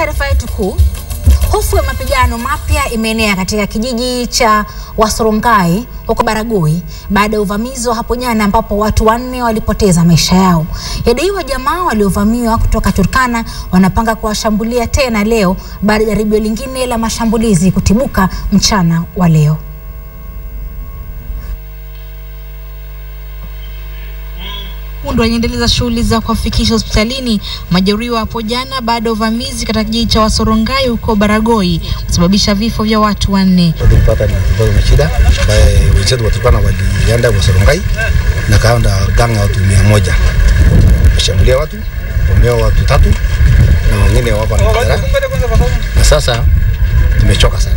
taarifa yetu kuu, hofu ya mapigano mapya imeenea katika kijiji cha Wasorongai huko Baragoi baada ya uvamizi wa hapo jana ambapo watu wanne walipoteza maisha yao. Yadaiwa jamaa waliovamiwa kutoka Turkana wanapanga kuwashambulia tena leo baada ya jaribio lingine la mashambulizi kutibuka mchana wa leo. Kundu waliendeleza shughuli za kuwafikisha hospitalini majeruhiwa hapo jana baada ya uvamizi katika kijiji cha Wasorongai huko Baragoi kusababisha vifo vya watu wanne. Tulipata ni kidogo na shida ambaye wenzetu wa Turkana walienda Wasorongai na kaenda ganga watu mia moja kushambulia watu wameo watu tatu na wengine wako na madhara, na sasa tumechoka sana.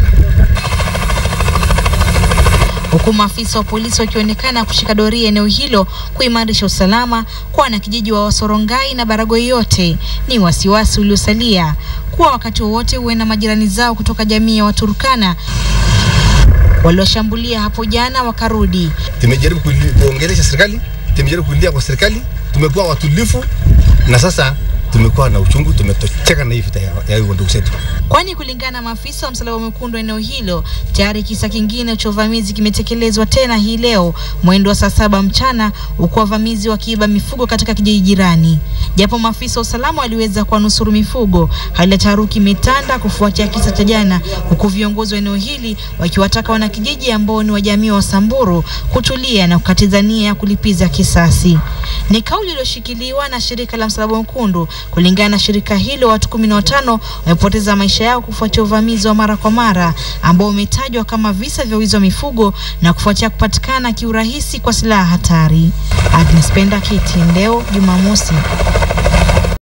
huku maafisa wa polisi wakionekana kushika doria eneo hilo kuimarisha usalama kwa wanakijiji wa Wasorongai na Baragoi yote. Ni wasiwasi uliosalia kuwa wakati wowote huenda majirani zao kutoka jamii ya Waturkana walioshambulia hapo jana wakarudi. Tumejaribu kuli- kuongelesha serikali, tumejaribu kulia kwa serikali, tumekuwa watulivu na sasa tumekuwa na uchungu, tumetocheka na hii vita ya ya hiyo ndugu zetu. kwani kulingana na maafisa wa Msalaba Mwekundu eneo hilo tayari kisa kingine cha uvamizi kimetekelezwa tena hii leo mwendo wa saa saba mchana, huku wavamizi wakiiba mifugo katika kijiji jirani. Japo maafisa wa usalama waliweza kuwanusuru mifugo, hali ya taharuki imetanda kufuatia kisa cha jana, huku viongozi wa eneo hili wakiwataka wanakijiji ambao ni wa jamii wa Samburu kutulia na kukatiza nia ya kulipiza kisasi. Ni kauli iliyoshikiliwa na shirika la Msalaba Mwekundu. Kulingana na shirika hilo, watu kumi na watano wamepoteza maisha yao kufuatia uvamizi wa mara kwa mara ambao umetajwa kama visa vya wizi wa mifugo na kufuatia kupatikana kiurahisi kwa silaha hatari. Agnes Penda, KTN leo Jumamosi.